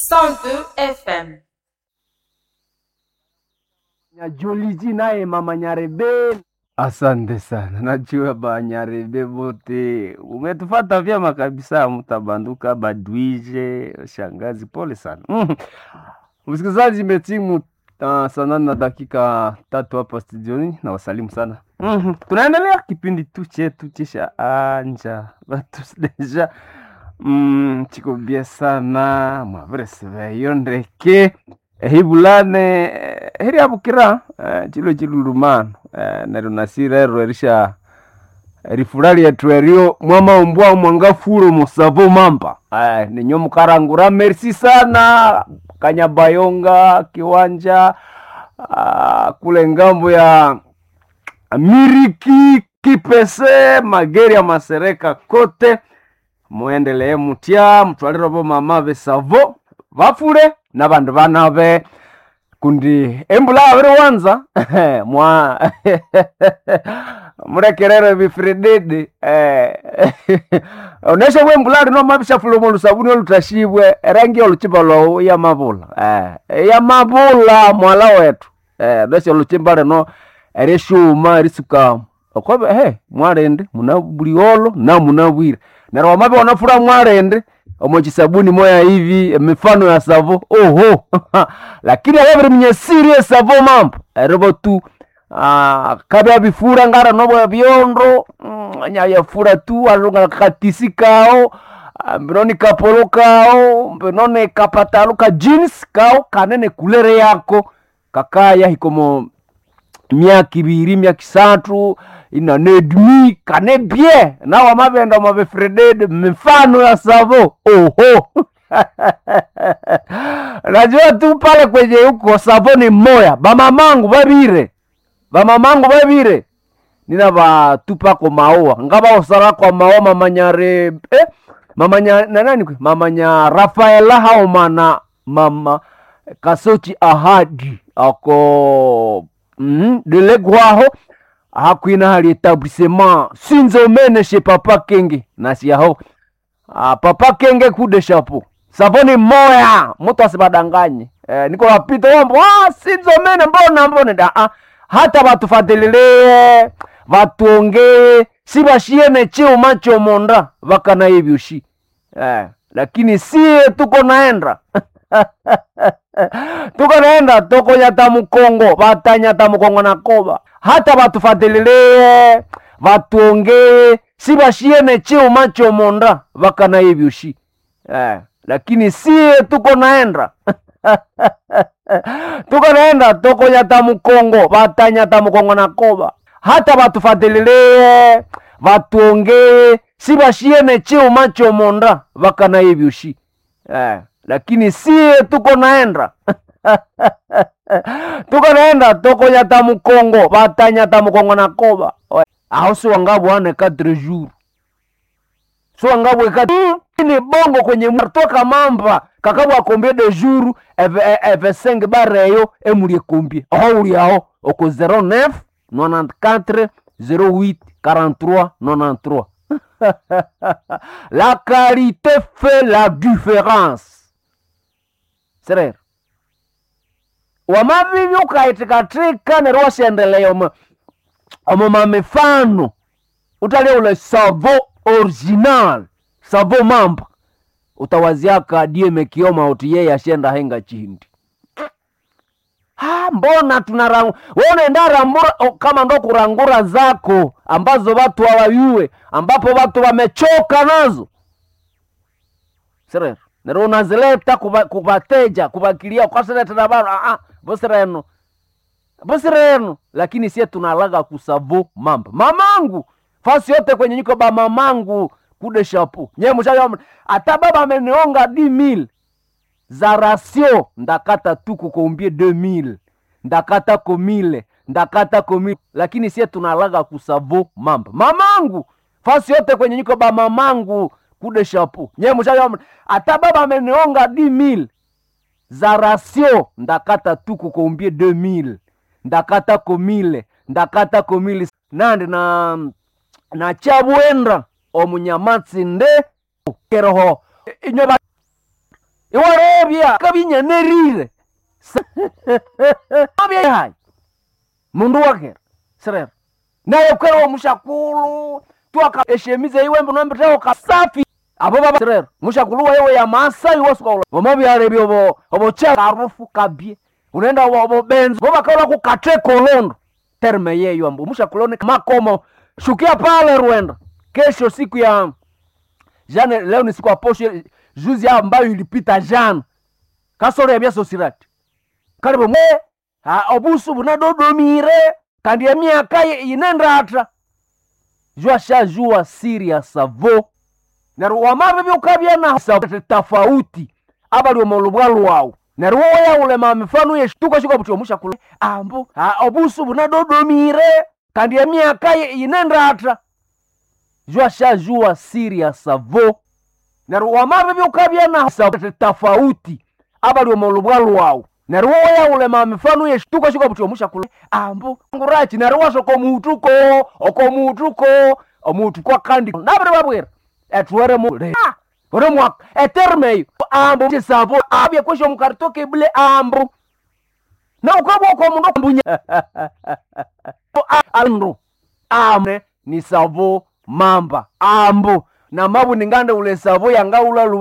102 FM. Nyajuliji naye mama Nyarebe. Asante sana, najua ba Nyarebe bote umetufata vyema kabisa, mtabanduka badwije shangazi, pole sana mm. Msikilizaji, imetimu uh, saa nane na dakika tatu hapa studioni, na wasalimu sana mm Tunaendelea kipindi tu chetu chisha anja batu deja mm, chiko bia sana mwavereseveyo ndeke ehibulane eh, heri abukira eh, chilo chilulumano eh, neryo nasirero erisha rifura lyetu eryo mwamaumbwa mwangafulo musavo mamba eh, ninyo mukarangura merci sana kanyabayonga kiwanja ah, kule ngambo ya miriki kipese mageri ya masereka kote muendelee mutya mutwalire bo mama besavo bafule na bandu banabe kundi embula abiri wanza mwa murekerere bifirididi eh, onesha bwe embula lino mabishafula omu lusabuni olutashibwe erangi oluchimba lwawu yamabula eh, yamabula mwala wetu eh, nesha oluchimba lino erishuma erisuka okobe he mwarende muna buliolo na muna bwire neryo wamabe wanafura mwarende omo chisabuni moya hivi emifano ya savo oho lakini ayabiri mnyesiri esavo mambo eribo tu ah, kabya bifura ngara nobo byondo mm, nyayafura tu alunga katisi kao ah, mbinoni kapolo kao mbinoni kapatalo ka jeans kao kanene kulere yako kakaya hikomo myaka ibiri myaka isatu inanedmi kane bie nawa mabenda mabefredede mifano ya savo oho najua tu pale kwenye huko savo ni moya bamamangu babire bamamangu babire nina batupako maua ngabawosala kwa maua mamanyare eh? mamanya nanani kwe mamanya rafaela haomana mama kasochi ahadi ako mm, delegwaho hakwina hali etablissement sinzo mene she papa kenge nasiyaho ah, papa kenge kude shapo savoni moya mutu asibadanganye eh, niko wapita wambo ah, sinzo mene mbona mbona da ah, hata batufadhililie vatuongee si bashiene cheo chomonda vakana ivyushi eh, lakini sie tuko naenda tuko naenda tokonyata mukongo vatanyata mukongo na koba hata vatufadhililie vatuongee si bashiene cheo chomonda vakana ivyushi eh, lakini sie tuko naenda tuko naenda tokonyata mukongo vatanyata mukongo na koba hata vatufadhililie vatuongee si bashiene cheo chomonda vakana ivyushi eh, lakini sie tuko naenda tuko naenda tokonyata mukongo vatanyata mukongo na koba Oe, aho siwangabwane quatre jours siwangabwe ni bongo kwenye mwa- toka mamba kakabwa kombie de jour eve e- eve 5 bareyo emulie kombie aho uli aho oko 09 94 08 43 93 la qualité fait la différence serero wamavivi ukaitikatika nero washendelea omo omo mamifano utalia ule savo original savo mamba utawaziaka dieme kioma uti yeye ashenda henga chindi Ah, mbona tunarang wewe unaenda rambura o, kama ndo kurangura zako ambazo watu hawayue ambapo watu wamechoka nazo sirero nero unazileta kuba- kubateja kubakilia kwaseletera bana ah, ah, bosireno bosireno lakini sie tunalaga kusavo mamba mamangu fasi yote kwenye nyiko ba mamangu kude shapu nye mushayo ata baba amenionga di mil za rasio ndakata tu kukombie 2000 ndakata komile ndakata komile lakini sie tunalaga kusavo mamba mamangu fasi yote kwenye nyiko ba mamangu kude shapu nye mushayo ata baba amenionga di mil za rasio ndakata tu kukombie 2000 ndakata komile ndakata komile nandi na na chabwenda omunyamatsi nde keroho inyo iwarebya kabinyanerire abyahayi mundu wakera sirera naye kwerewa mushakulu twaka eshemize iwembe nombiteo kasafi abo baba sirera mushakulu wayewe ya masai wasuka voma byarebya obo obo cha harufu kabye unaenda obo obo benzo bo bakaola kukate kolondo terme yeyo ambu mushakulone makomo shukia pale Rwanda kesho siku ya jana leo ni siku ya posho juzi ambayo ilipita jana kasoro ya byasosirati karibu mwe ha, obusu bunadodomire kandi emyaka ye- inendata jua shajua siri ya savo neryo wamabe byukabya na sa- tofauti abali omolubwa lwawu neryo wowe yaulema mifano yeshituka shuka buti omushakulu ambu ha, obusu bunadodomire kandi emyaka ye- inendata jua shajua siri ya savo neryo wamabe byukabya na sa- tofauti abali omolubwa lwawu neryo wowe yaulema mifano yeshituka shuka buti omushakulu ambu ngurachi neryo washoka omutuko okomutuko omutuko kandi nabiri babwira etwere mu Ah! ore mwaka eterme eyo ambu chisavo abye kwesho omukaritoke bule ambu na ukwabwa kwa mundu ambunya andu amne ni savo mamba ambu na mabu ningande ule savo yangaula